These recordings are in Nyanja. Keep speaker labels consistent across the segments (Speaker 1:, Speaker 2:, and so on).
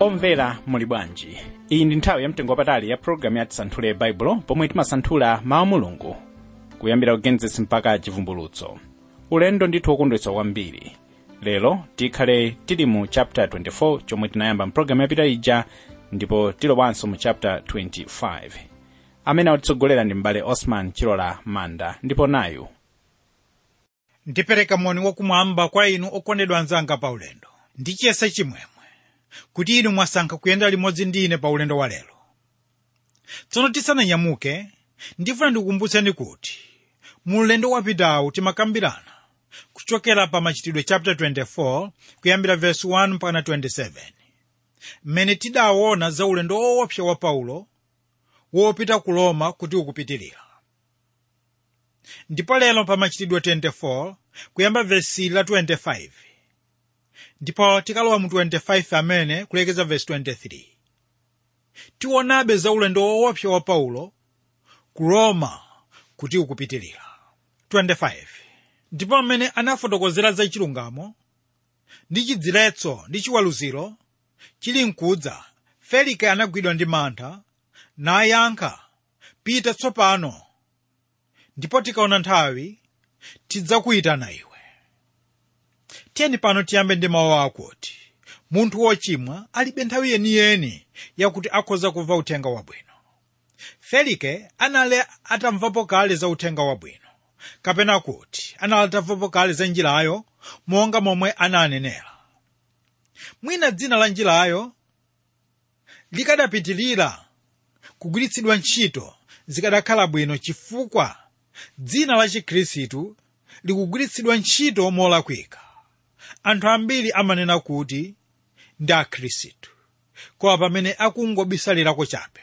Speaker 1: omvera muli bwanji iyi ndi nthawi yamtengo wapatali ya pologalamu ya tisanthule baibulo pomwe timasanthula mawu a mulungu kuyambira kugenesis mpaka chivumbulutso ulendo ndithu wokondwetsa kwambiri lero tikhale tili mu chapter 24 chomwe tinayamba mpulogalamu yapita ija ndipo tilowanso mu chapter 25 amene atitsogolera ndi m'bale osman chilola manda ndipo nayu
Speaker 2: ndipereka moni wakumwamba kwa inu okondedwa anzanga pa ulendo ndi chiyesa chimwemwe kuti inu mwasankha kuyenda limodzi ndi ine pa ulendo wa lero tsono tisananyamuke ndifuna ndikukumbutseni kuti mu ulendo wapitawu timakambirana kuchokera pa machitidwe chapter 24 kuyambira verse 1 mpaka 27 mmene tidaona za ulendo woopsa wa paulo wopita ku roma kuti ukupitirira ndipo lero pa machitidwe 24 kuyamba vesi la 25 ndipo tikalowa mu 25 amene kulekeza vesi 23 tionabe za ulendo woopsa wa paulo ku roma kuti ukupitirira 25 ndipo amene anafotokozera za chilungamo ndi chidziletso ndi chiweruziro chili mkudza felike anagwidwa ndi mantha nayankha pita tsopano ndipo tikaona nthawi tidzakuyitana iwe tiyeni pano tiyambe ndi mawu akuti munthu wochimwa alibe nthawi yeniyeni yakuti akhoza kumva uthenga wabwino felike anali atamvapo kale za uthenga wabwino kapena kuti anali atamvapo kale za njirayo monga momwe ananenera mwina dzina la njirayo likadapitirira kugwiritsidwa ntchito zikadakhala bwino chifukwa dzina la chikhristu likugwiritsidwa ntchito molakwika anthu ambiri amanena kuti ndi akhristu koma pamene akungobisalirako chabe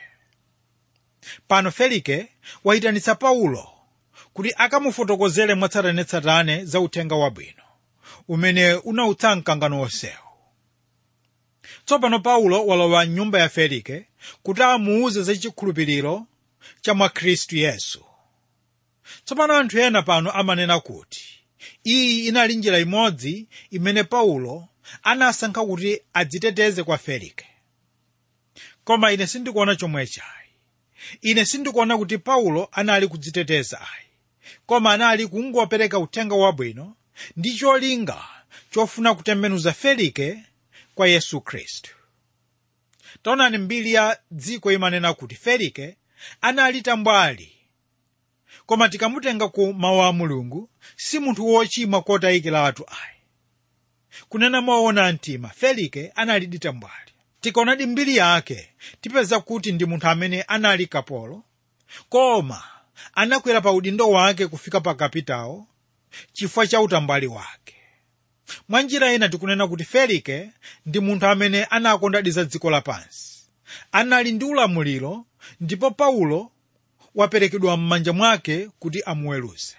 Speaker 2: pano felike wayitanitsa paulo kuti akamufotokozere mwatsatanetsatane za uthenga wabwino umene unautsa mkangano wonsewu tsopano paulo walowa mnyumba ya felike kuti amuuze za chikhulupiriro cha mwa khristu yesu tsopano anthu ena pano amanena kuti iyi inali njira imodzi imene paulo anasankha kuti adziteteze kwa felike koma ine sindikuona chomwe chayi ine sindikuona kuti paulo anali kudziteteza ayi koma anali kungopereka uthenga wabwino ndi cholinga chofuna kutembenuza felike kwa yesu khristu taonani mbiri ya dziko imanena kuti felike anali tambwali koma tikamutenga ku mawu a mulungu si munthu wochimwa kotayikiratu ayi kunena moona mtima felike anali tambwali tikaonadi mbiri yake tipeza kuti ndi munthu amene anali kapolo koma anakwera pa udindo wake kufika pa kapitawo chifukwa cha utambwali wake mwa njira ina tikunena kuti felike ndi munthu amene anakondadi za dziko lapansi anali ndi ulamuliro ndipo paulo waperekedwa m'manja mwake kuti amuweruze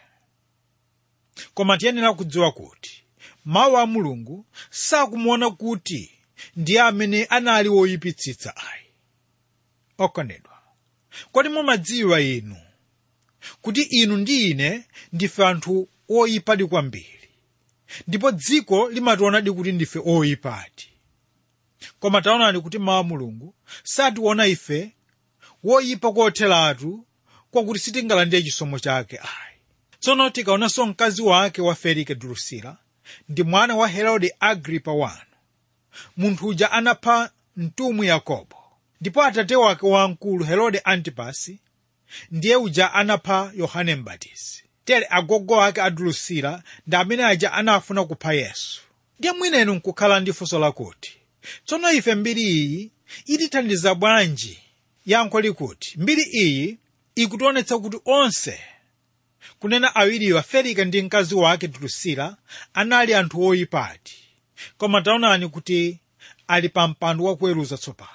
Speaker 2: koma tiyenera kudziwa kuti mawu a mulungu sakumuona kuti ndiye amene anali woyipitsitsa ayi okondedwa kodi mumadziwa inu kuti inu ndi ine ndife anthu oyipa kwambiri ndipo dziko limationadi kuti ndife oyipadi koma taonani kuti mawu a mulungu sationa ife woyipa kotheratu kwakuti sitingalandire chisomo chake ayi tsono tikaonanso mkazi wake wa felike drusila ndi mwana wa herode agripa wanu munthu uja anapha mtumwi yakobo ndipo atate wake wamkulu herode antipasi ndiye uja anapha yohane mbatizi tere agogo ake a drusila ndi amene aja anafuna kupha yesu ndiye mwinenu nkukhala ndi funso lakuti tsono ife mbiri iyi itithandiza bwanji yankho likuti mbiri iyi ikutionetsa kuti onse kunena awiriwa felike ndi mkazi wake drusila anali anthu oyipadi koma taonani kuti ali pa mpando wakuweruza tsopano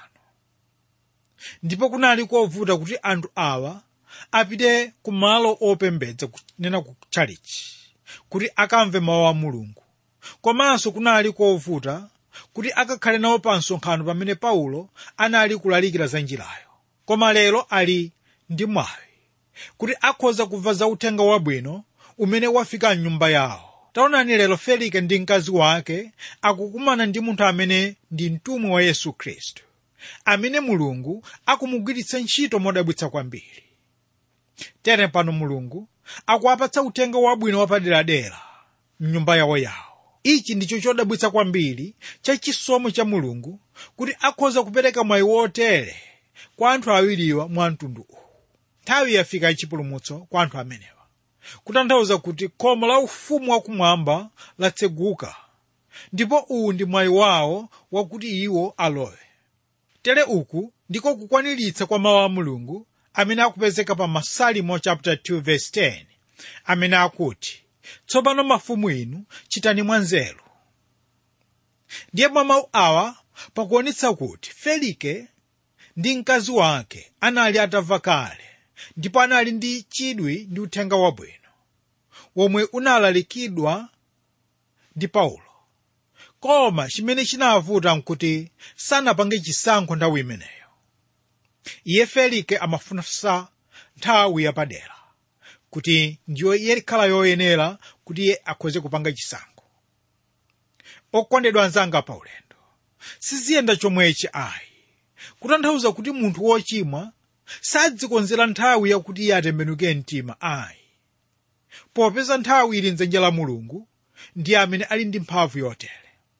Speaker 2: ndipo kunali kovuta kuti anthu awa apite ku malo opembedza kunena ku tchalichi kuti akamve mawu a mulungu komanso kunali kovuta kuti akakhale nawo pa msonkhano pamene paulo anali kulalikira za njirayo koma lero ali ndi mwayi kuti akhoza kumva za uthenga wabwino umene wafika mnyumba yawo taonani lero felike ndi mkazi wake akukumana ndi munthu amene ndi mtumwi wa yesu khristu amene mulungu akumugwiritsa ntchito modabwitsa kwambiri tere pano mulungu akuwapatsa uthenga wabwino wapaderadera mnyumba yawo yawo ichi ndicho chodabwitsa kwambiri cha chisomo cha mulungu kuti akhoza kupereka mwayi wotere kwa anthu awiriwa mwa mtundu uwu nthawi yafika yachipulumutso kwa anthu amenewa kutanthauza kuti khomo la ufumu wakumwamba latseguka ndipo uwu ndi mwayi wawo wakuti iwo alowe tere uku ndiko kukwaniritsa kwa mawu a mulungu amene akupezeka pa masalimo chapter 2 verse 10 amene akuti tsopano mafumu inu chitani mwanzeru ndiye mwa mawu awa pakuonetsa kuti felike ndi mkazi wake anali atamva kale ndipo anali ndi chidwi ndi uthenga wabwino womwe unalalikidwa ndi paulo koma chimene chinawavuta nkuti sanapange chisankho nthawi imeneyo iye felike amafunsa nthawi yapadera kuti ndiyo iye ikhala yoyenera kuti iye akhoze kupanga chisankho okondedwa anzanga pa ulendo siziyenda chomwechi ayi kutanthauza kuti munthu wochimwa sadzikonzera nthawi yakuti iye atembenuke mtima ayi popeza nthawi ili mdzanja la mulungu ndiye amene ali ndi mphamvu yotere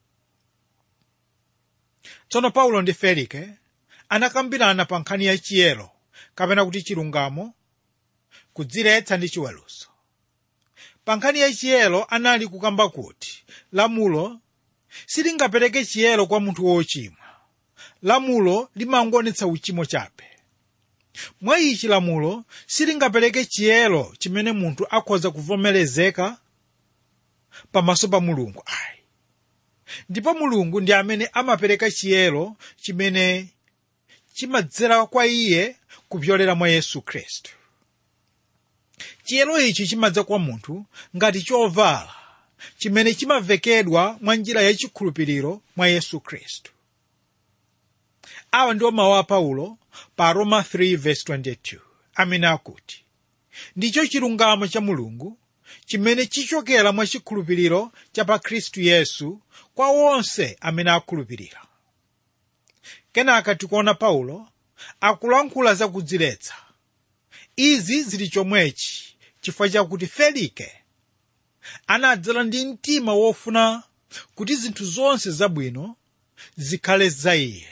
Speaker 2: tsono paulo ndi felike anakambirana pa nkhani ya chiyero kapena kuti chilungamo kudziretsa ndi chiweruzo pa nkhani ya chiyero anali kukamba kuti lamulo silingapereke chiyero kwa munthu wochimwa lamulo limangoonetsa uchimo chabe mwa ichi lamulo silingapereke chiyero chimene munthu akhoza kuvomerezeka pamaso pa mulungu ayi ndipo mulungu ndi amene amapereka chiyero chimene chimadzera kwa iye kupyolera mwa yesu khristu chiyero ichi chimadza kwa munthu ngati chovala chimene chimavekedwa mwa njira yachikhulupiriro mwa yesu khristu awa ndiwo mawu a paulo pa roma 3:22 amene akuti ndicho chilungamo cha mulungu chimene chichokera mwa chikhulupiriro cha pa khristu yesu kwa wonse amene akhulupirira kenaka tikuona paulo akulankhula za kudziletsa izi zili chomwechi chifukwa chakuti felike anadzala ndi mtima wofuna kuti zinthu zonse zabwino zikhale za iye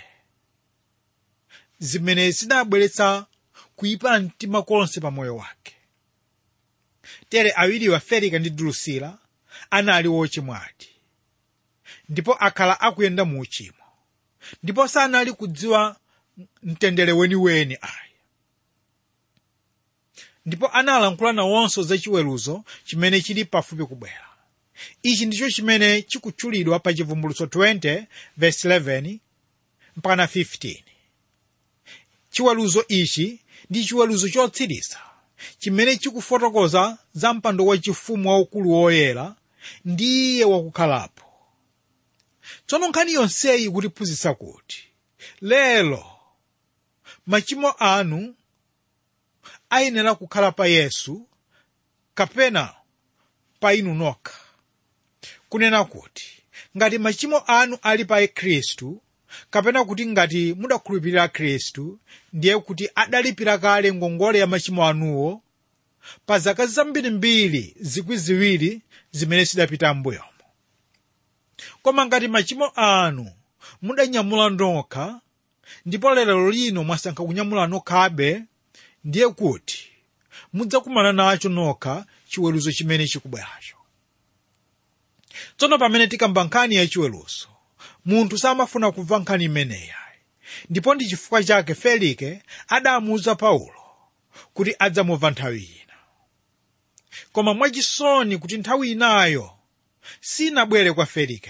Speaker 2: zimene zinabweretsa kuyipa mtima konse pa moyo wake tere awiriwa felike ndi drusila anali wochimwadi ndipo akhala akuyenda mu uchimo ndipo sanali kudziwa mtendere weniweni ayi ndipo analankhula nawonso za chiweruzo chimene chili pafupi kubwera ichi ndicho chimene chikutchulidwa pa chivumbulutso 20 verse 11 mpaka 15 chiweruzo ichi ndi chiweruzo chotsiriza chimene chikufotokoza za mpando wachifumu waukulu woyera ndi iye wakukhalapo tsono nkhani yonseyi ikutiphunzitsa kuti lero machimo anu ayenera kukhala pa yesu kapena pa inu nokha kunena kuti ngati machimo anu ali pa khristu kapena kuti ngati mudakhulupirira khristu ndiye kuti adalipira kale ngongole ya machimo anuwo pa zaka zambirimbiri zikwi ziwiri zimene zidapita m'mbuyomo koma ngati machimo anu mudanyamula nokha ndipo lero lino mwasankha kunyamula nokhabe ndiye kuti mudzakumana nacho nokha chiweruzo chimene chikubweracho tsono pamene tikamba nkhani ya chiweruzo munthu samafuna kumva nkhani imeneyi ndipo ndi chifukwa chake felike adamuwuza paulo kuti adzamumva nthawi ina koma mwachisoni kuti nthawi inayo sinabwere kwa felike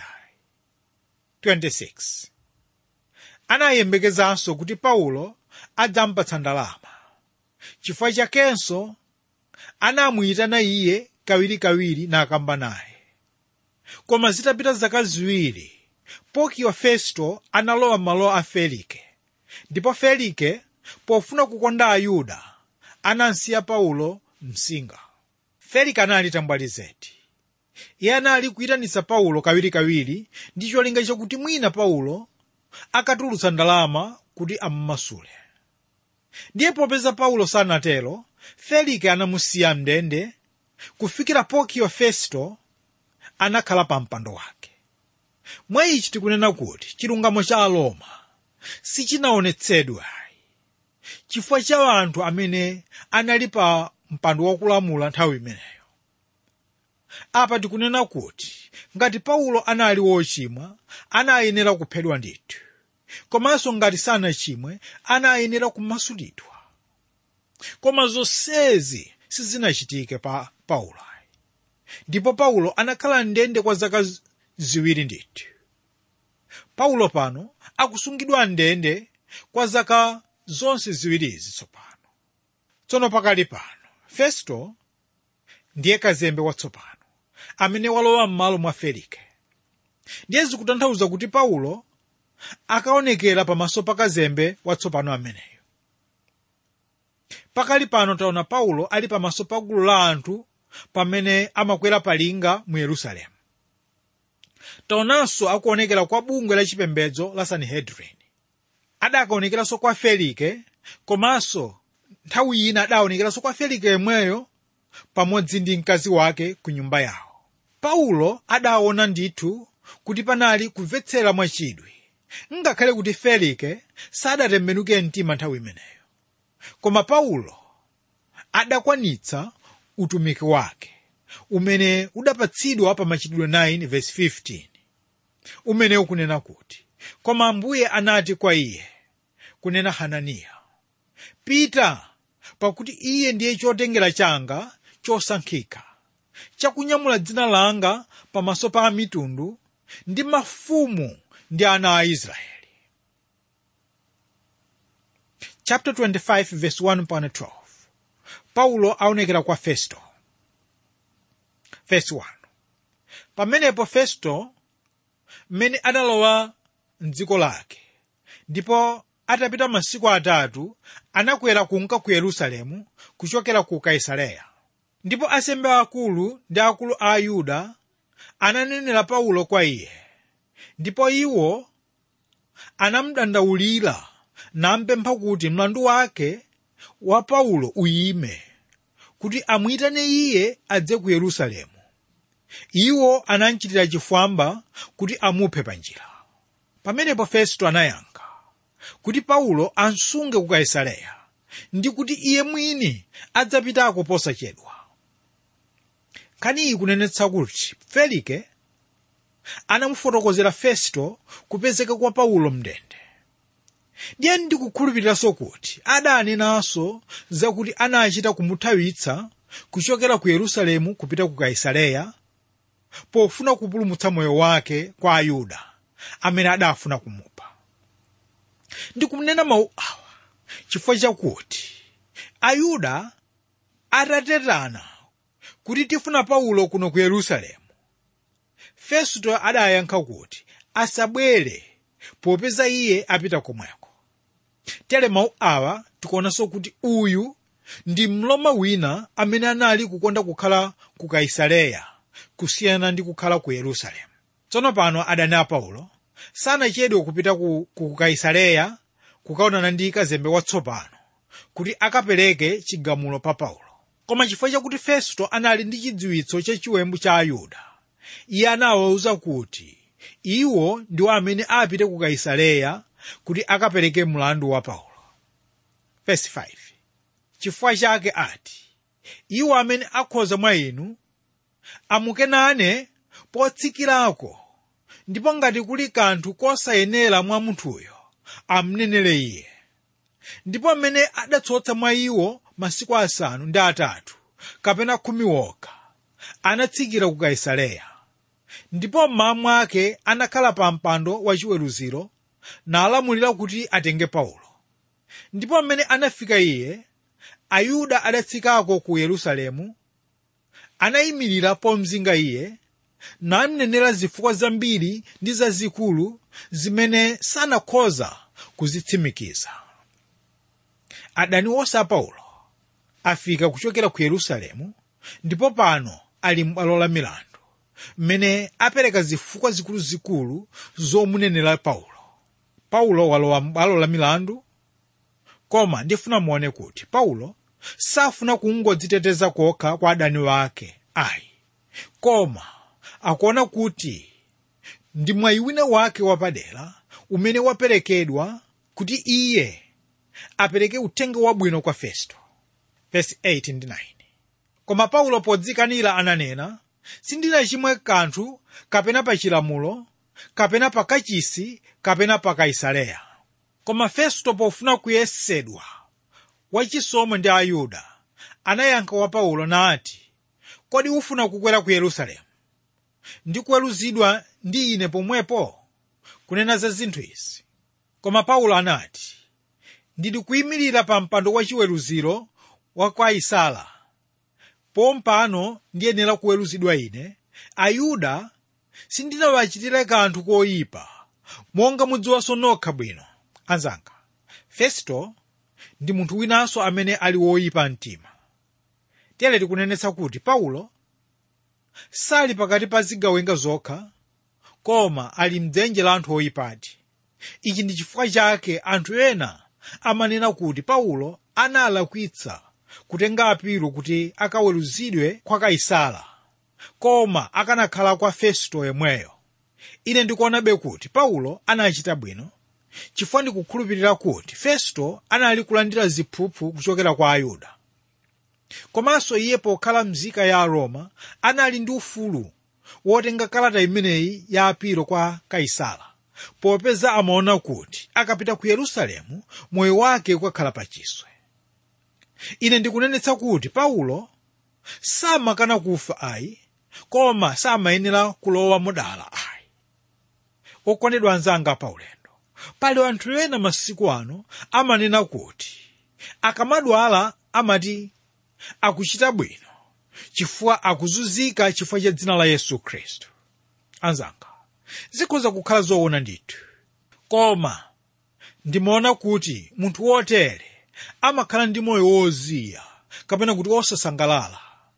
Speaker 2: 26 anayembekezanso kuti paulo adzampatsa ndalama chifukwa chakenso anamuyitana iye kawirikawiri nakamba naye koma zitapita zaka ziwiri pokiyo festo analowa m'malo a felike ndipo felike pofuna kukonda ayuda anamsiya paulo msinga felike anali tambwalizeti iye anali kuyitanitsa paulo kawirikawiri ndi cholinga chakuti mwina paulo akatulutsa ndalama kuti amumasule ndiye popeza paulo sanatero felike anamusiya mndende kufikira porkio festo anakhala pa mpando wake mwa ichi tikunena kuti chilungamo cha aroma sichinaonetsedwa chifukwa cha anthu amene anali pa mpando wakulamula nthawi imeneyo apa tikunena kuti ngati paulo anali wochimwa anayenera kuphedwa ndithu komanso ngati sanachimwe anayenera kumasulidwa koma zonsezi sizinachitike pa paulo ndipo paulo anakhala ndende kwa zaka ziwiri ndithu paulo pano akusungidwa ndende kwa zaka zonse ziwirizi tsopano tsono pakali pano festo ndiye kazembe watsopano amene walowa m'malo mwa felike ndiye zikutanthauza kuti paulo akaonekera pamaso pa kazembe watsopano ameneyo pakali pano taona paulo ali pamaso pa gulu la anthu pamene amakwera palinga mu yerusalemu taonanso akuonekera kwa bungwe la chipembedzo la sanhedrin adakaonekeranso kwa felike komanso nthawi ina adaonekeranso kwa felike yemweyo pamodzi ndi mkazi wake ku nyumba yawo paulo adaona ndithu kuti panali kumvetsera mwachidwi ngakhale kuti felike sadatembenuke mtima nthawi imeneyo koma paulo adakwanitsa utumiki wake umene udapatsidwa pa machitidwe 9 verse 15 umene ukunena kuti koma ambuye anati kwa iye kunena hananiya pita pakuti iye ndiye chotengera changa chosankhika chakunyamula dzina langa pamaso pa mitundu ndi mafumu ndi ana a israeli chapter 25 verse 1 mpaka 12 paulo aonekera kwa festo verse 1 pamenepo festo mmene adalowa mdziko lake ndipo atapita masiku atatu anakwera kunka ku yerusalemu kuchokera ku kaisareya ndipo asembe akulu ndi akulu a ayuda ananenera paulo kwa iye ndipo iwo anamudandaulira nampempha kuti mlandu wake wa paulo uyime kuti amuyitane iye adze ku yerusalemu iwo anamchitira chifwamba kuti amuphe panjira pamenepo festo anayankha kuti paulo ansunge ku kaisareya ndi kuti iye mwini adzapitako posachedwa nkhani iyi kunenetsa kuti felike anamufotokozera festo kupezeka kwa paulo mndende ndiye ndikukhulupiriranso kuti adanenanso zakuti anachita kumuthawitsa kuchokera ku yerusalemu kupita ku kaisareya pofuna kupulumutsa moyo wake kwa ayuda amene adafuna kumupha ndikunena mawu awa chifukwa chakuti ayuda atatetana kuti tifuna paulo kuno ku yerusalemu festo adayankha kuti asabwere popeza iye apita komweko tere mawu awa tikuonanso kuti uyu ndi mloma wina amene anali kukonda kukhala ku kaisareya kusiyana ndi kukhala ku yerusalemu tsono pano adani a paulo sanachedwe kupita ku, ku kaisareya kukaonana ndi kazembe watsopano kuti akapereke chigamulo pa paulo koma chifukwa chakuti festo anali ndi chidziwitso cha chiwembu cha ayuda iye anawawuza kuti iwo ndiwo amene apite ku kaisareya kuti akapereke mlandu wa paulo Verse 5. chifukwa chake ati iwo amene akhoza mwa inu amukenane potsikirako ndipo ngati kuli kanthu kosayenera mwa munthuyo amnenere iye ndipo amene adatsotsa mwa iwo masiku asanu ndi atatu kapena khumi wokha anatsikira ku kaisareya ndipo mmawa mwake anakhala pa mpando wachiweruziro nalamulira kuti atenge paulo ndipo amene anafika iye ayuda adatsikako ku yerusalemu anayimirira pomzinga iye namnenera zifukwa zambiri ndi zazikulu zimene sanakhoza kuzitsimikiza adani onse a paulo afika kuchokera ku yerusalemu ndipo pano ali m'bwalo la milandu mmene apereka zifukwa zikuluzikulu zomunenera paulo paulo walowa m'bwalo la milandu koma ndifuna muone kuti paulo safuna kungodziteteza kokha kwa adani wake ayi koma akuona kuti ndi mwayi wina wake wapadera umene waperekedwa kuti iye apereke uthenga wabwino kwa festo Verse 8 ndi 9 koma paulo podzikanira ananena sindinachimwe kanthu kapena pa chilamulo kapena pa kachisi kapena pa kaisareya koma festo pofuna kuyesedwa wachisomo ndi ayuda anayankha wa paulo nati kodi ufuna kukwera ku yerusalemu ndi kuweruzidwa ndi ine pomwepo kunena za zinthu izi koma paulo anati ndili kuyimirira pa mpando wachiweruziro wa kaisala pompano ndiyenera kuweruzidwa ine ayuda sindinawachitire kanthu koyipa monga mudziwanso nokha bwino anzanga festo ndi munthu winanso amene ali woyipa mtima tere tikunenetsa kuti paulo sali pakati pa zigawenga zokha koma ali mdzenje la anthu oyipadi ichi ndi chifukwa chake anthu ena amanena kuti paulo analakwitsa kutenga apiro kuti akaweruzidwe kwa kaisala koma akanakhala kwa festo yemweyo ine ndikuonabe kuti paulo anachita bwino chifukwa ndikukhulupirira kuti festo anali kulandira ziphuphu kuchokera kwa ayuda komanso iye pokhala mzika ya aroma anali ndi ufulu wotenga kalata imeneyi ya apiro kwa kaisala popeza amaona kuti akapita ku yerusalemu moyo wake ukakhala pachiswe ine ndikunenetsa kuti paulo samakana kufa ayi koma samayenera kulowa mudala ayi okondedwa anzanga paulendo pali anthu ena masiku ano amanena kuti akamadwala amati akuchita bwino chifukwa akuzunzika chifukwa cha dzina la yesu khristu anzanga zikhoza kukhala zoona ndithu koma ndimaona kuti munthu wotere amakhala ndi moyo woziya kapena kuti wosasangalala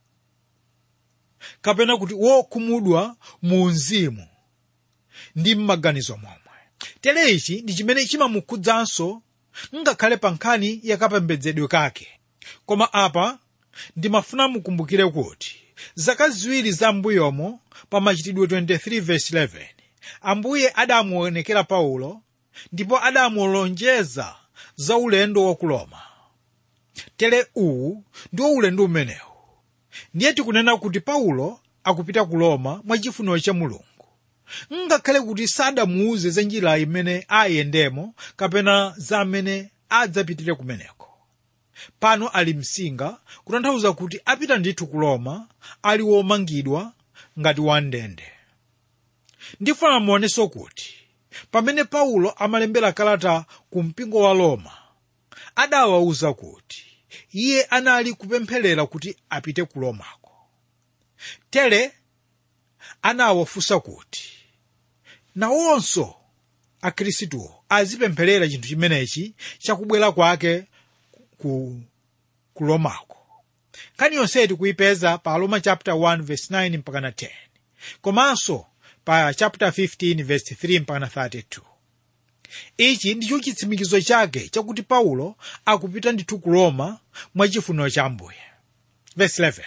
Speaker 2: kapena kuti wokhumudwa mu mzimu ndi m'maganizo momwe tere ichi ndi chimene chimamukhudzanso ngakhale pa nkhani yakapembedzedwe kake koma apa ndimafuna mukumbukire kuti zaka ziwiri za mbuyomo pa machitidwe 23:11 ambuye adamuonekera paulo ndipo adamulonjeza za ulendo wa ku roma tere uwu ndiwo ulendo umenewu ndiye tikunena kuti paulo akupita ku roma mwachifuniro cha mulungu ngakhale kuti sadamuuze za njira imene ayendemo kapena za amene adzapitire kumeneko pano ali msinga kutanthauza kuti apita ndithu ku roma ali womangidwa ngati wandende ndifuna muonenso kuti pamene paulo amalembera kalata ku mpingo wa roma adawawuza kuti iye anali kupempherera kuti apite ku romako tere anawafunsa kuti nawonso akhristuwo azipempherera chinthu chimenechi chakubwera kwake ku, ku romako nkhani yonseyi tikuyipeza pa roma chapter 1 verse 9 mpaka na 10 komanso pa chapter 15 verse 3 mpaka na 32 ichi ndicho chitsimikizo chake chakuti paulo akupita ndithu ku roma mwachifuniro cha ambuye verse 11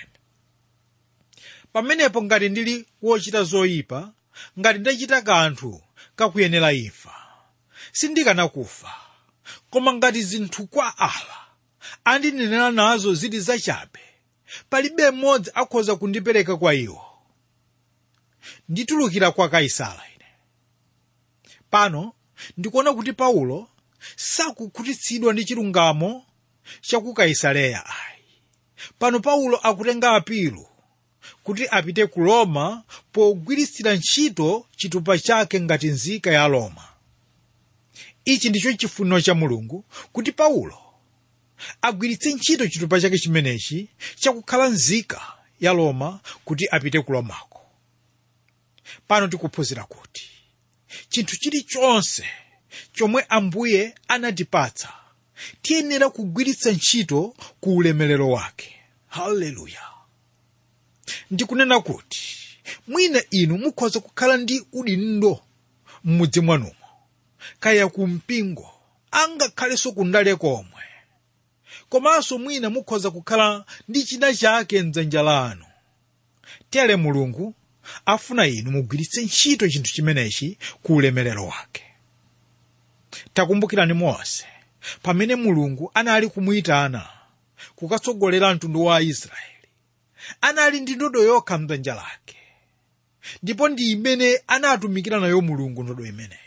Speaker 2: pamenepo ngati ndili wochita zoyipa ngati ndachita kanthu kakuyenera imfa sindikana kufa koma ngati zinthu kwa awa andinenera nazo zili zachabe palibe mmodzi akhoza kundipereka kwa iwo nditulukira kwa kaisala ine pano ndikuona kuti paulo sakukhutitsidwa ndi chilungamo chaku kaisareya ayi pano paulo akutenga apilu kuti apite ku roma pogwiritsira ntchito chitupa chake ngati nzika ya roma ichi ndicho chifuniro cha mulungu kuti paulo agwiritse ntchito chitupa chake chimenechi chakukhala nzika ya roma kuti apite ku romako pano tikuphunzira kuti chinthu chilichonse chomwe ambuye anatipatsa tiyenera kugwiritsa ntchito ku ulemerero wake haleluya ndikunena kuti mwina inu mukhoza kukhala ndi udindo m'mudzi mwanumo kaya ku mpingo angakhalenso kundale komwe komanso mwina mukhoza kukhala ndi china chake mdzanja lanu tere mulungu afuna inu mugwiritse ntchito chinthu chimenechi ku ulemerero wake takumbukirani mose pamene mulungu anali kumuyitana kukatsogolera mtundu wa aisraeli anali ndi ndodo yokha mdzanja lake ndipo ndi imene anatumikira nayo mulungu ndodo imeneyi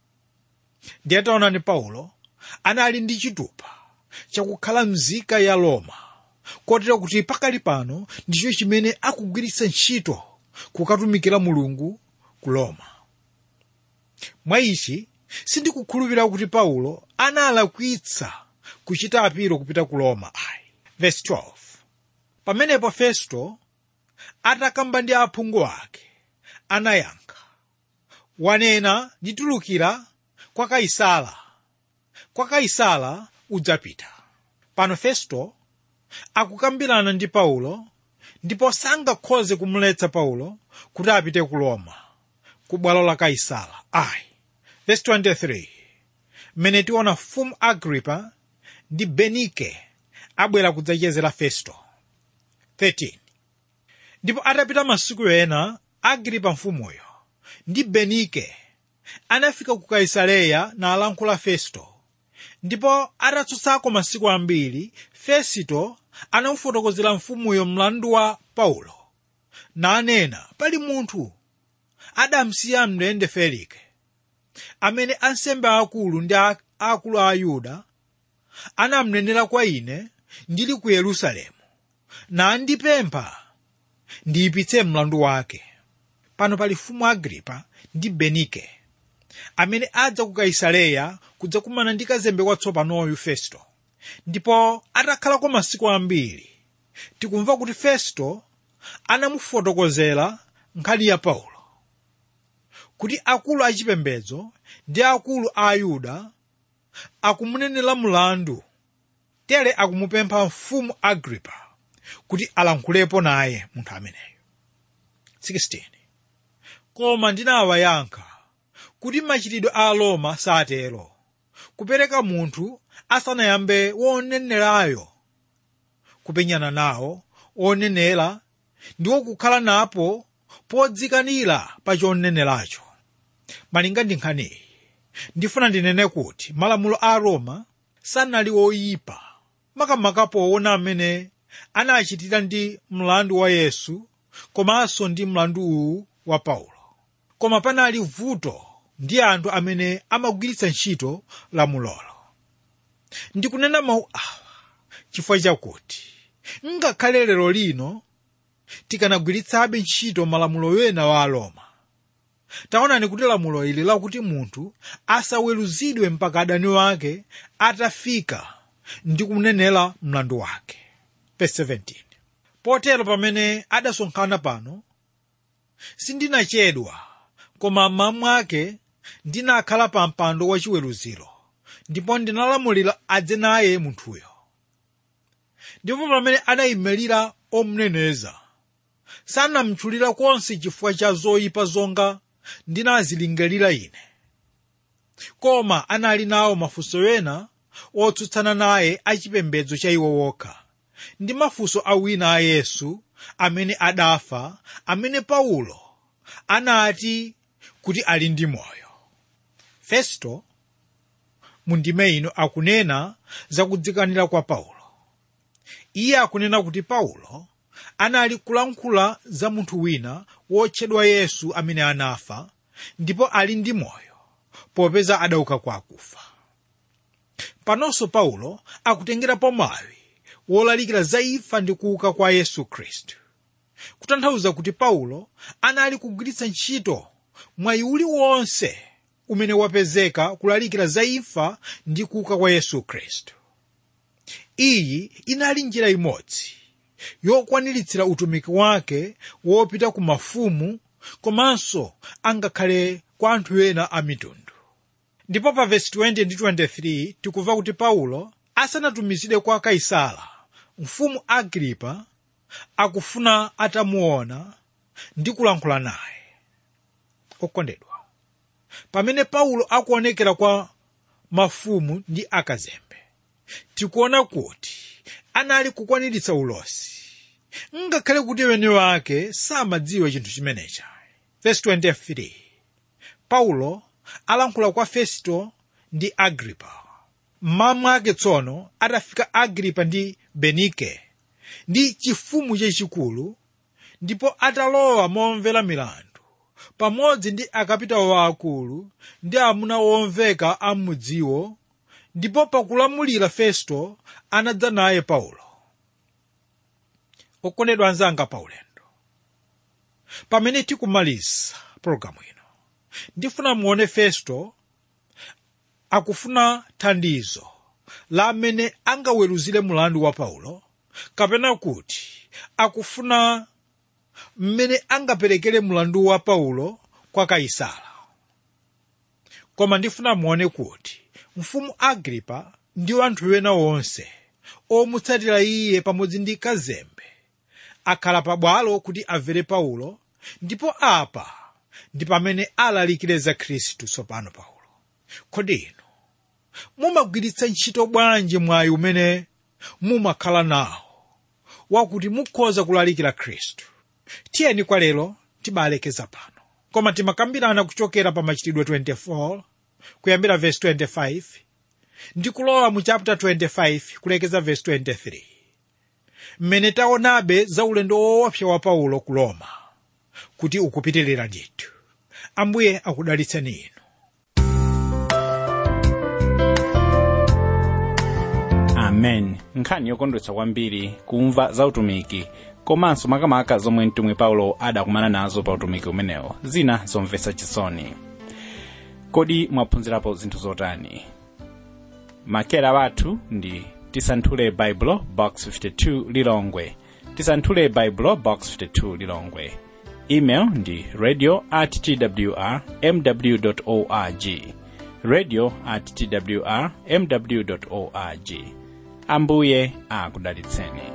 Speaker 2: ndiye taonani paulo anali ndi chitupa chakukhala mzika ya roma kotero kuti pakali pano ndicho chimene akugwiritsa ntchito kukatumikira mulungu ku roma mwa ichi sindikukhulupirira kuti paulo analakwitsa kuchita apiro kupita ku roma ayi verse 12 pamenepo festo atakamba ndi aphungu ake anayankha wanena nditulukira kwa kaisala kwa kaisala udzapita pano festo akukambirana ndi paulo ndipo sangakhoze kumuletsa paulo kuti apite ku roma ku bwalo la kaisala ayi verse 23 mmene tiona mfumu agripa ndi benike abwera kudzachezera festo 13 ndipo atapita masiku ena agripa mfumuyo ndi benike anafika ku kaisareya nalankhula festo ndipo atatsutsako masiku ambiri fesito anamufotokozera mfumuyo mlandu wa paulo nanena pali munthu adamsiya mndende felike amene ansembe akulu ndi akulu a ayuda anamnenera kwa ine ndili ku yerusalemu nandipempha ndiyipitse mlandu wake pano pali mfumu agripa ndi benike amene adza ku kaisareya kudzakumana ndi kazembe watsopanoyu festo ndipo atakhalako masiku ambiri tikumva kuti festo anamufotokozera nkhani ya paulo kuti akulu achipembedzo ndi akulu a ayuda akumunenera mlandu tere akumupempha mfumu agripa kuti alankhulepo naye munthu ameneyo 16 koma ndinawayankha kuti machitidwe a roma satero kupereka munthu asanayambe wonenerayo kupenyana nawo onenera ndiwo kukhala napo podzikanira pa choneneracho malinga ndi nkhaniyi ndifuna ndinene kuti malamulo a roma sanali oyipa makamaka poona amene anachitira ndi mlandu wa yesu komanso ndi mlandu uwu wa paulo koma panali vuto ndi anthu amene amagwiritsa ntchito lamulolo ndikunena mawu awa chifukwa chakuti ngakhale lero lino tikanagwiritsabe ntchito malamulo wena wa aroma taonani kuti lamulo ili lakuti munthu asaweruzidwe mpaka adani wake atafika ndi kunenera mlandu wake Verse 17. potero pamene adasonkhana pano sindinachedwa koma mmawa mwake ndinakhala pa mpando wachiweruziro ndipo ndinalamulira adze naye munthuyo ndipo pamene anayimirira omuneneza sanamtchulira konse chifukwa cha zoyipa zonga ndinazilingalira ine koma anali nawo mafunso ena otsutsana naye achipembedzo cha iwo wokha ndi mafunso a wina a yesu amene adafa amene paulo anati kuti ali ndi moyo festo mundime ino akunena zakudzikanira kwa paulo iye akunena kuti paulo anali kulankhula za munthu wina wotchedwa yesu amene anafa ndipo ali ndi moyo popeza adauka kwa akufa panonso paulo akutengerapo mwayi wolalikira za imfa ndi kuuka kwa yesu khristu kutanthauza kuti paulo anali kugwiritsa ntchito mwayi uliwonse umene wapezeka kulalikira za imfa ndi kuuka kwa yesu khristu iyi inali njira imodzi yokwaniritsira utumiki wake wopita ku mafumu komanso angakhale kwa anthu ena a mitundu ndipo pa vesi 20 ndi 23 tikumva kuti paulo asanatumizidwe kwa kaisala mfumu agripa akufuna atamuona ndi kulankhula naye okondedwa pamene paulo akuonekera kwa mafumu ndi akazembe tikuona kuti anali kukwaniritsa ulosi ngakhale kuti weni wake samadziwa chinthu chimenecha verse 23 paulo alankhula kwa festo ndi agripa mmawa mwake tsono atafika agripa ndi benike ndi chifumu chachikulu ndipo atalowa momvera milandu pamodzi ndi akapitawo waakulu ndi amuna womveka a m'mudziwo ndipo pakulamulira festo anadza naye paulo okondedwa anzanga paulendo pamene tikumaliza pologalamu ino ndifuna muone festo akufuna thandizo la amene angaweruzire mulandu wa paulo kapena kuti akufuna mmene angaperekere mulandu wa paulo kwa kaisala koma ndifuna muone kuti mfumu agripa ndi anthu ena onse omutsatira iye pamodzi ndi kazembe akhala pabwalo kuti amvere paulo ndipo apa ndi pamene alalikire za khristu tsopano paulo kodi inu mumagwiritsa ntchito bwanji mwayi umene mumakhala nawo wakuti mukhoza kulalikira khristu tiyeni kwa lero tibalekeza pano koma timakambirana kuchokera pa machitidwe 24 kuyambira verse 25 ndi kulowa mu chapter 25 kulekeza verse 23 mmene taonabe za ulendo woopsa wa paulo ku roma kuti ukupitirira ndithu ambuye akudalitseni inu
Speaker 1: amen nkhani yokondwetsa kwambiri kumva za utumiki komanso makamaka zomwe mtumwi paulo adakumana nazo pa utumiki umenewo zina zomvetsa chisoni kodi mwaphunzirapo zinthu zotani makera wathu ndi tisanthule baibulo box 52 lilongwe tisanthule baibulo box 52 lilongwe email ndi radio at twr mw org radio at twr mw org ambuye akudalitseni